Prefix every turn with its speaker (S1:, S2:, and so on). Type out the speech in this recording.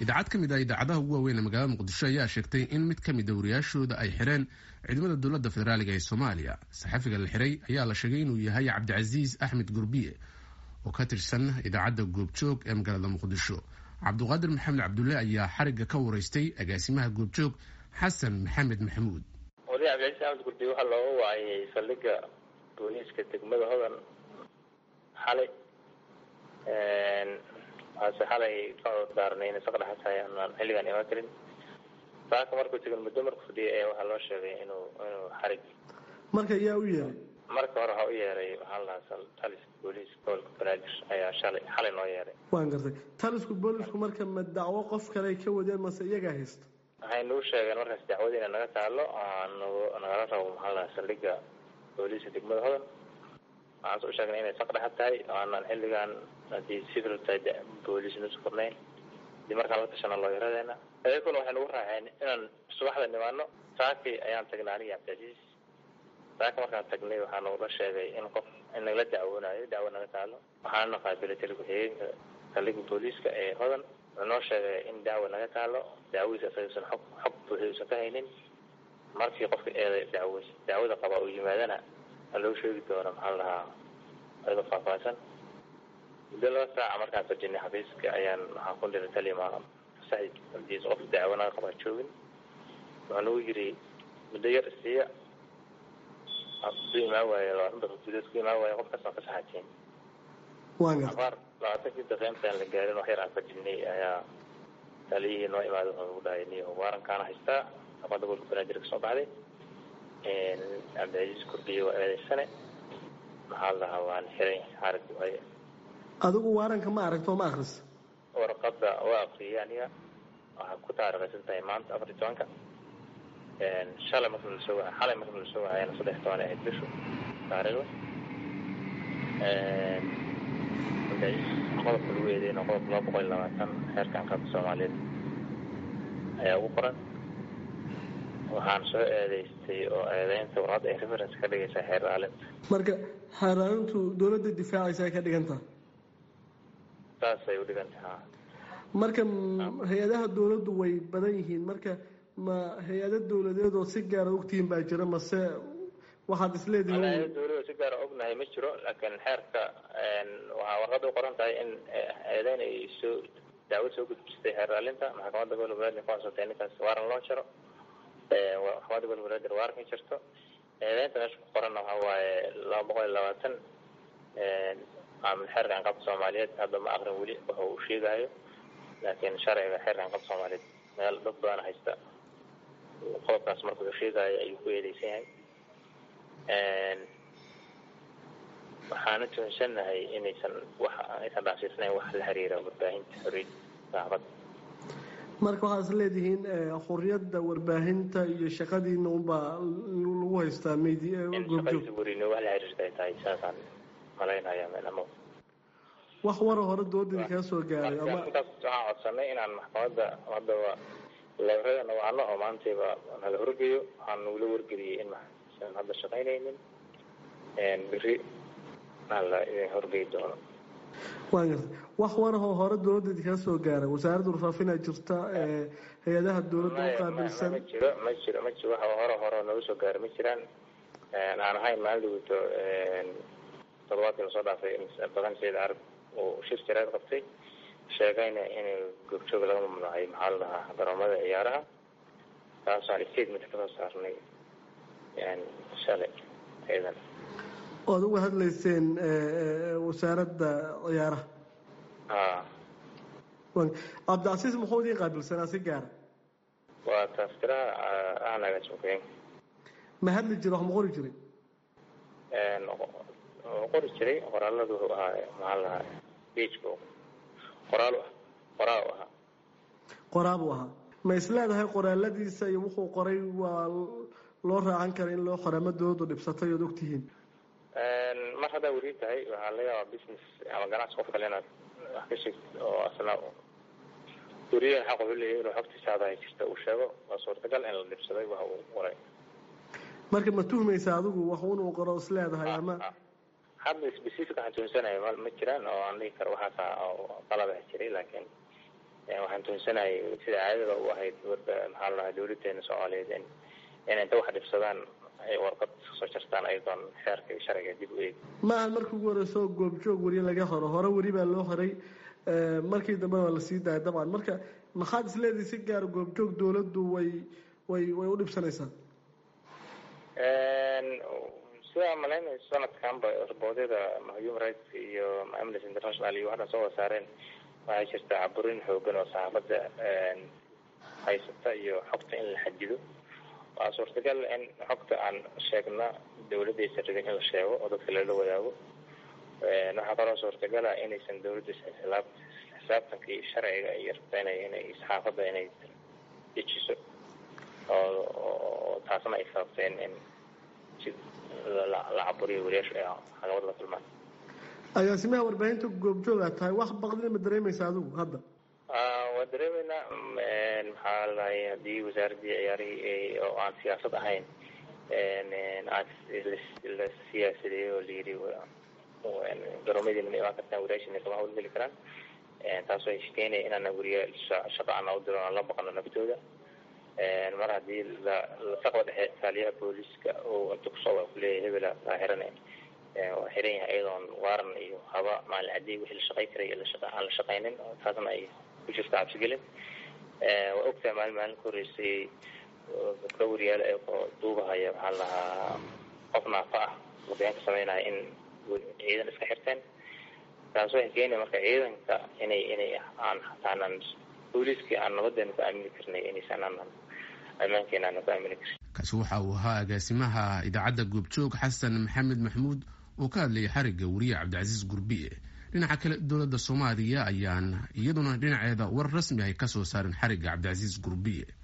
S1: idaacad ka mid ah idaacadaha ugu waaweyn ee magaalada muqdisho ayaa sheegtay in mid ka mid a wariyaashooda ay xireen ciidamada dowladda federaaliga ee soomaaliya saxafiga la xiray ayaa la sheegay inuu yahay cabdicasiis axmed gurbiye oo ka tirsan idaacadda goobjoog ee magaalada muqdisho cabduqaadir maxamed cabdulle ayaa xarigga ka wareystay agaasimaha goobjoog xasan maxamed maxamuud
S2: wali cabdicasiis axmed gurbiye waxaa looga waayay saldhigga booliiska degmada hodan xalay waase xalay ka daarnay in isaga dhexatahay aanaan xilligaan imaan karin saaka markuu tegin muddo markuu fadhiyay ayaa waxaa loo sheegay inuu inuu xarig
S3: marka yaa u yeeray
S2: marka hore waxaa u yeeray waxaa la dhahaa taliska booliiska gobolka banaadir ayaa shalay xalay noo yeeray
S3: waan gartay talisku boolisku marka ma dacwo qof kale ay ka wadeen mase iyagaa haysta
S2: waxay nagu sheegeen markaas dacwada ina naga taalo nagu nagala rabo maxaa la dhahaa saldhigga booliiska degmada hodan waxaan soo sheegnay inay saq dhexa tahay oo aanaan xilligaan haddii civil tahay booliis nusu furnayn hadii markaan la tashana looyaradeena ayaguna waxay nagu raaceen inaan subaxda nimaano saaki ayaan tagnay aniga cabdicasiis saaka markaan tagnay waxaa nagula sheegay in qof in nagala dacwoonayo dacwo naga taalo waxaana qaabilay tali ku-xigeenka saldhigga booliiska ee hodan wuxuu noo sheegay in dacwo naga taalo dacwadiisa isagausan xog xog buuxi usan ka haynin markii qofka eeday dacwo dacwada qaba uu yimaadana loo sheegi doona maxaa la dhahaa ayadoo faahfaahsan muddo laba saaca markaan fajinay xafiiska ayaan waxaan ku dhiray talima saxid abdiis qof dacwo naga qabaa joogin wuxuu nagu yiri muddo yar isiiya ku imaan waaye labaatan daqiiq gudood ku imaan waaye qofkaas waan ka saxateen afaar labaatankii daqiiq intaan la gaarin wax yar aan fajinay ayaa taliyihii noo imaaday wuxuu nagu dhahay niyo waarankaana haystaa aqoonta gobolka banaadir ka soo baxday cabdicasiis kurdiye waa eedeysane maxaa la dhahaa waan xiray xarig waaye
S3: adigu waaranka ma aragto ma akris
S2: warqada waa akriyay aniga waxaa ku taarikhaysan tahay maanta afar iyo tobanka shalay marka nalasoo waa xalay marka nalasoo waayana saddex toban ahayd bishu taariikhda cabdicasiis qodobka lagu eedeyna qodob laba boqol iyo labaatan xeerka anqabka soomaaliyeed ayaa ugu qoran waxaan soo eedeystay oo eedeynta warqadda ay reference ka dhigaysaa xeer ilaalinta
S3: marka xeer ilaalintu dawladda difaacaysa ay ka dhigantaha
S2: saasay u dhigantaha
S3: marka hay-adaha dawladdu way badan yihiin marka ma hay-ado dawladeed oo si gaara ogtihiin baa jira mase waxaad isleedihiin
S2: hay-ada dawlad si gaara ognahay ma jiro laakiin xeerka waxaa warqadda u qoran tahay in eedeyn ay soo dacwad soo gudbisatay xeer ilaalinta maxkamadda gobolka banaadir ku codsatay ninkaas waaran loo jaro maxkamadda gobolka banaadir waaran ka jirto eedeynta meesha ku qoranna waxaa waaye laba boqol iyo labaatan xeerka anqabka soomaaliyeed hadda ma aqrin weli waxa uu sheegayo laakiin sharciga xeerka anqabka soomaaliyeed meel dad badan haysta qodobkaas marka uu sheegayo ayuu ku eedeysan yahay waxaana tuhunsannahay inaysan wax aysan dhaafsiisnayn wax la xiriira warbaahinta xorriyadda saxaafadda
S3: marka waxaad is leedihiin xuriyadda warbaahinta iyo shaqadiina unbaa lagu haystaa media
S2: shaqadiisa werino wax la xiriirta ay tahay saasaan malaynaya ama
S3: wax wara hore doodadii kaa soo gaaray ama
S2: intaas waxaan codsanay inaan maxkamadda haddaba leerada nawacno oo maantayba nala horgeeyo waxaan nagula wargeliyey in maxsan hadda shaqaynaynin beri aan la idin horgeyi doono
S3: waan gartay wax warahoo hore dawladdeedi kaa soo gaaray wasaaradda warfaafinaa jirta hay-adaha dawladda u qaabilsan
S2: ma jiro ma jiro ma jiro wax hore hore nooga soo gaaray ma jiraan aan ahayn maalin dhawito toddobaadkii lasoo dhaafay badan sayid carab uu shir jaraad qabtay sheegayna in goobjooga laga mamnuucay maxaa la dhahaa garoomada ciyaaraha taasaan statement kasoo saarnay shalay ciidan
S3: oad uga hadlayseen wasaaradda ciyaaraha
S2: a
S3: cabdicasiis muxuu idiin qaabilsanaa si gaara
S2: waa taftiraha ahnaga jumkeen
S3: ma hadli jira wax ma qori jiray
S2: qori jiray qoraaladu wuxuu ahaa maxaa la dhahaa bejka qoraal qoraal u ahaa
S3: qoraabuu ahaa ma isleedahay qoraaladiisa iyo wuxuu qoray waa loo raacan kara in loo qoraa ma dawladdu dhibsatay ood ogtihiin
S2: mar haddaa weri tahay waxaa laga yaabaa business ama ganacsi qof kale inaad wax ka sheegtid oo asna weriyaha xaq wuxuu leeyahay inuu xogtiisa hadahay jirta uu sheego waa suurtagal in la dhibsaday waxa uu qoray
S3: marka ma tuhmaysa adigu wax unuu qoro is leedahay ama
S2: hadda specific waxaan tuhunsanaya ma ma jiraan oo aan dhigi karo waxaasa oo qalaba jiray laakiin waxaan tuunsanahay sida caadada u ahayd maxaa la dhahay dawladeena soomaaliyeed in inay inta wax dhibsadaan ay warqad soo jartaan ayadoon xeerka iyo sharciga dib u eegi
S3: ma aha markii ugu horeyso goobjoog weri laga horo hore weri baa loo horay markii dambena waa lasii daaya dabcan marka maxaad isleedihi si gaara goobjoog dawladdu way way way u dhibsanaysaa
S2: sidaa malaynayso sanadkanba raboodyada human rights iyo amnesty international iyo waxdhan soo wada saareen waxaa jirta caburin xoogan oo saxaafadda haysata iyo xogta in la xadido waa suurtagal in xogta aan sheegna dawladaysan rabin in la sheego oo dadka lala wadaago waxaa kaloo suurtagala inaysan dawladda xisaab xisaabtanka iyo sharciga iyo rabta inay inay saxaafadda inay dejiso oo taasna ay sababteen in si la caburiyo wariyaashu ay caqabad la kulmaan
S3: agaasimaha warbaahinta goobjoogaa tahay wax baqdina ma dareemaysa adigu hadda
S2: waa dareemeynaa maxaa ladahay haddii wasaaradii ciyaarihii oo aan siyaasad ahayn aan la siyaasadeeyey oo layidhi garoomadiina ma imaan kartaan wariyaashina kama hawlgeli karaan taas way keenaya inaan wariya shaqa aan u diro aan la baqano naftooda mar haddii lasaqda dhexe taaliyaha booliiska oo inta kusoo waa kuleeyahay hebela kaa xiran waa xiran yahay iyadoon waaran iyo haba maalin cadey wixii la shaqay karay aan la shaqaynin taasna ay ku jirta cabsigelin waa ogtahay maalin maalin ka horreysay gabdho wariyaale ee duubahaya maxaa la lahaa qof naafa ah warbixin ka sameynaya in ciidan iska xirteen taas waxay keenaya marka ciidanka inay inay aan hataanan booliiskii aan nabadeena ku aamini karnay inaysan aanan ammaankeena aanan ku aamini karin
S1: kaasi waxa uu ahaa agaasimaha idaacadda goobjoog xasan maxamed maxmuud oo ka hadlayay xarigga wariye cabdicasiis gurbiye dhinaca kale dowladda soomaaliya ayaan iyaduna dhinaceeda war rasmi ay kasoo saarin xarigga cabdicasiis gurbiye